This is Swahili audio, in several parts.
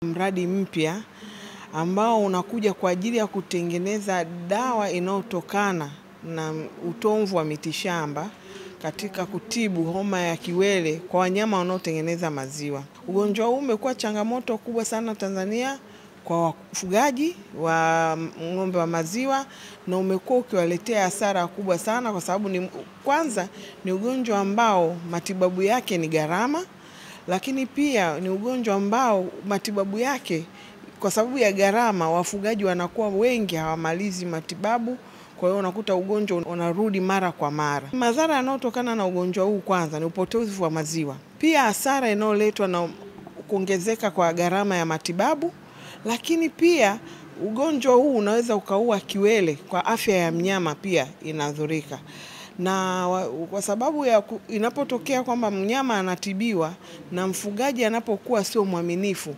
Mradi mpya ambao unakuja kwa ajili ya kutengeneza dawa inayotokana na utomvu wa mitishamba katika kutibu homa ya kiwele kwa wanyama wanaotengeneza maziwa. Ugonjwa huu umekuwa changamoto kubwa sana Tanzania kwa wafugaji wa ng'ombe wa maziwa na umekuwa ukiwaletea hasara kubwa sana kwa sababu ni kwanza ni ugonjwa ambao matibabu yake ni gharama, lakini pia ni ugonjwa ambao matibabu yake kwa sababu ya gharama, wafugaji wanakuwa wengi hawamalizi matibabu, kwa hiyo unakuta ugonjwa unarudi mara kwa mara. Madhara yanayotokana na ugonjwa huu kwanza ni upotevu wa maziwa, pia hasara inayoletwa na kuongezeka kwa gharama ya matibabu, lakini pia ugonjwa huu unaweza ukaua kiwele, kwa afya ya mnyama pia inadhurika na kwa sababu ya inapotokea kwamba mnyama anatibiwa na mfugaji anapokuwa sio mwaminifu,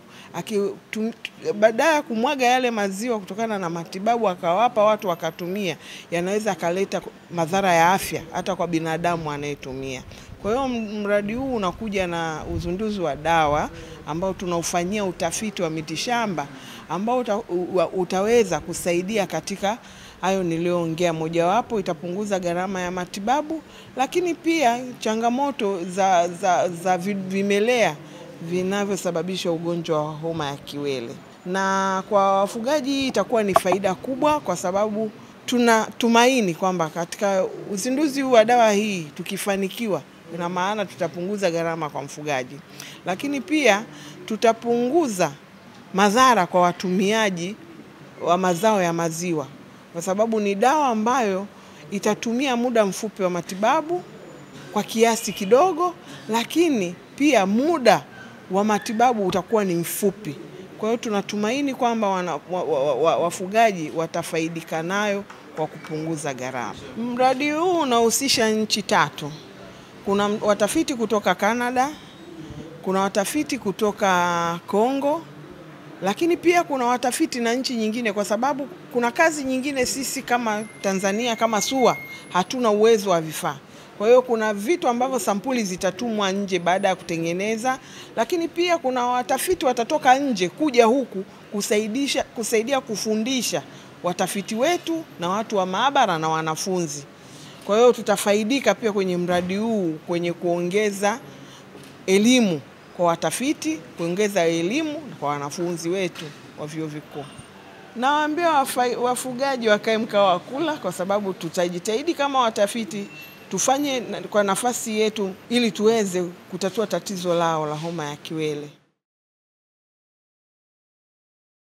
baada ya kumwaga yale maziwa kutokana na matibabu akawapa watu wakatumia, yanaweza akaleta madhara ya afya hata kwa binadamu anayetumia. Kwa hiyo mradi huu unakuja na uzinduzi wa dawa ambao tunaufanyia utafiti wa mitishamba ambao uta, utaweza kusaidia katika hayo niliyoongea. Mojawapo itapunguza gharama ya matibabu, lakini pia changamoto za, za, za vimelea vinavyosababisha ugonjwa wa homa ya kiwele. Na kwa wafugaji itakuwa ni faida kubwa, kwa sababu tunatumaini kwamba katika uzinduzi huu wa dawa hii tukifanikiwa, ina maana tutapunguza gharama kwa mfugaji, lakini pia tutapunguza madhara kwa watumiaji wa mazao ya maziwa kwa sababu ni dawa ambayo itatumia muda mfupi wa matibabu kwa kiasi kidogo, lakini pia muda wa matibabu utakuwa ni mfupi. Kwa hiyo tunatumaini kwamba wafugaji wa, wa, wa watafaidika nayo kwa kupunguza gharama. Mradi huu unahusisha nchi tatu. Kuna watafiti kutoka Canada, kuna watafiti kutoka Kongo lakini pia kuna watafiti na nchi nyingine, kwa sababu kuna kazi nyingine sisi kama Tanzania kama SUA hatuna uwezo wa vifaa. Kwa hiyo kuna vitu ambavyo sampuli zitatumwa nje baada ya kutengeneza, lakini pia kuna watafiti watatoka nje kuja huku kusaidisha, kusaidia kufundisha watafiti wetu na watu wa maabara na wanafunzi. Kwa hiyo tutafaidika pia kwenye mradi huu kwenye kuongeza elimu kwa watafiti, kuongeza elimu kwa wanafunzi wetu wa vyuo vikuu. Nawaambia wafugaji wakae mkao wa kula, kwa sababu tutajitahidi kama watafiti tufanye kwa nafasi yetu ili tuweze kutatua tatizo lao la homa ya kiwele.